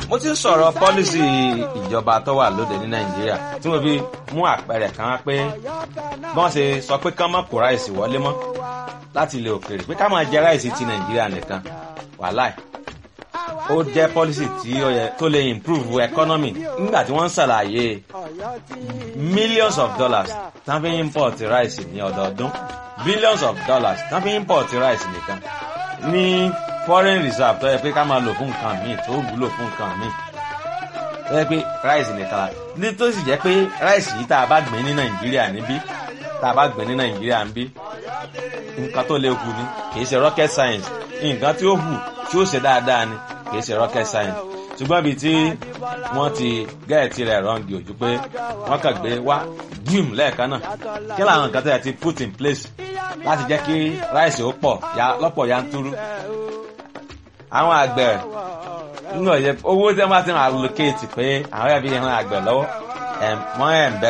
mo ti ń sọ̀rọ̀ pọ́lísì ìjọba tó wà lóde ní nàìjíríà tí mo fi mú àpẹẹrẹ kan wá pé bí wọ́n ṣe sọ pé kán má kó ráìsì wọlé mọ́ láti ilẹ̀ òkèèrè pé ká máa jẹ ráìsì ti nàìjíríà nìkan wàláì ó jẹ́ pọ́lísì tí ó yẹ tó lè improve economy nígbà tí wọ́n ń ṣàlàyé millions of dollars tán fi import ráìsì ní ọdọọdún billions of dollars tán fi import ráìsì nìkan ní foreign reserve tó yẹ pé ká máa lò fún nǹkan míì tó wúlò fún nǹkan míì tó yẹ pé ráìsì nìkan la ní tó sì jẹ́ pé ráìsì yìí tá a bá gbìn ní nàìjíríà níbí tá a bá gbìn ní nàìjíríà níbí nǹkan tó lè hù ni kì í ṣe rocket science nǹkan tí ó hù tí ó ṣe dáadáa ni kì í ṣe rocket science ṣùgbọ́n ibi tí wọ́n ti gẹ́ẹ̀tì rẹ̀ rọ́ǹgì ojú pé wọ́n kàn gbé wá gíìm lẹ́ẹ̀kan náà kí làwọn nǹkan tó yẹ ti put in place láti jẹ́ kí ráìsì ó pọ̀ lọ́pọ̀ yanturu àwọn àgbẹ̀ nínú ọ̀yẹ́ owó tí wọ́n bá ti ń allocate pé àwọn ẹ̀bí ìran àgbẹ̀ lọ́wọ́ wọ́n ẹ̀ ń bẹ́